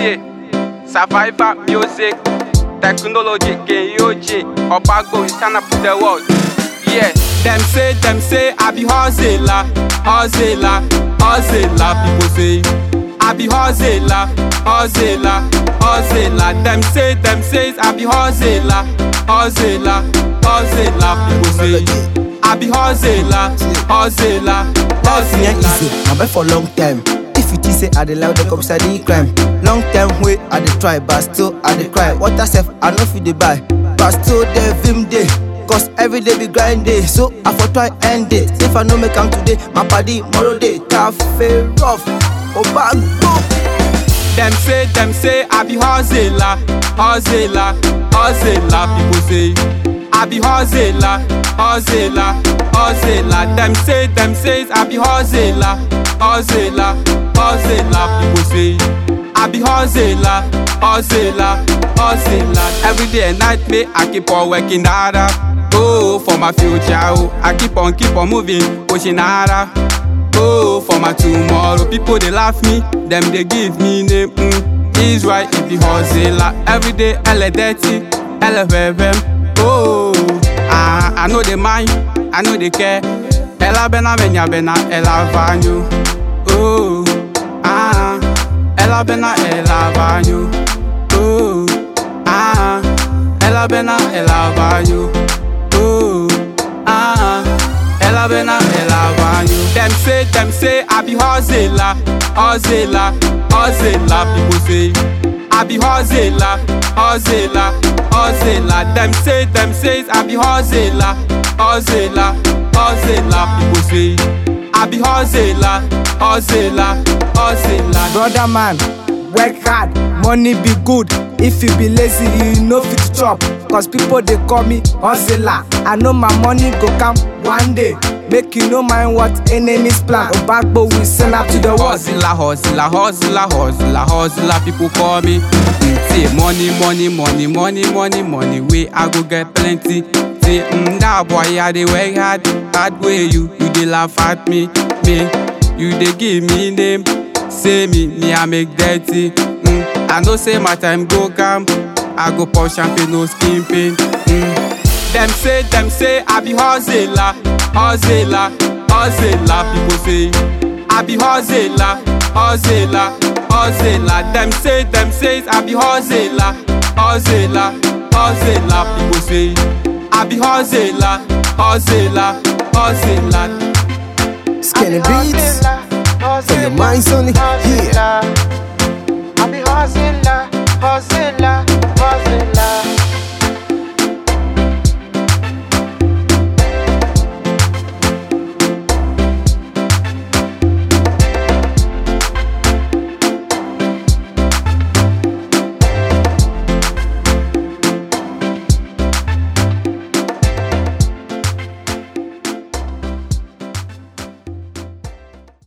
tie survivor music technology gain yoji obago is turn up to the world yeah dem say dem say i be hustler hustler hustler people say i be hustler hustler hustler dem say dem say i be hustler hustler hustler people say i be hustler hustler Life ain't easy, hustler. my bed for long time. If you think say I dey lie, the cops I dey crime. Long time way I dey try, but still I dey cry. Water self I know fit dey buy, but still dey vim day. Cause every day be grind day, so I for try end it. If I no make am today, my body tomorrow day tough, rough, obago. Dem say, dem say, I be hustler, hustler, hustler. People say, I be hustler, hustler, hustler. Dem say, dem say, I be hustler, hustler, hustler. People say, I be hustler, hustler, hustler. Every day and night, me, I keep on working harder. Oh, for my future, oh, I keep on, keep on moving, pushing harder. Oh, for my tomorrow, people they laugh me, them they give me name. Mm. Israel, if you hustler, every day, L dirty, L FM. Oh, ah, I know they mind, I know they care. Ella bena benya bena, Ella vanyu. Oh, ah, Ella bena, Ella vanyu. Oh, ah, Ella bena, Ella vanyu. Oh, ah. Ella bena, ella vanyu. Them say, them say, I be hustler, hustler, hustler. People say, I be hustler, hustler, hustler. Them say, them say, I be hustler, hustler, hustler. People say, I be hustler, hustler, hustler. Brother man, work hard, money be good. If you be lazy, you no fit chop. Cause people they call me hustler. I know my money go come one day. Make you no mind what enemies plan. Obagbo will send up to the world. Hustler, hustler, hustler, hustler, hustler, people call me. Mm, say money, money, money, money, money, money, way I go get plenty. Say, mm, that boy, I dey work hard, hard way you, you dey laugh at me, me, you dey give me name. Say me, me I make dirty. Mm, I know say my time go come, I go pour champagne, no skin pain. Mm. Them say, them say, I be hustler, hustler, hustler. People say, I be hustler, hustler, hustler. Them say, them say, I be hustler, hustler, hustler. People say, I be hustler, hustler, hustler. Skinny beats, for your minds only. Yeah. I be hustler, hustler.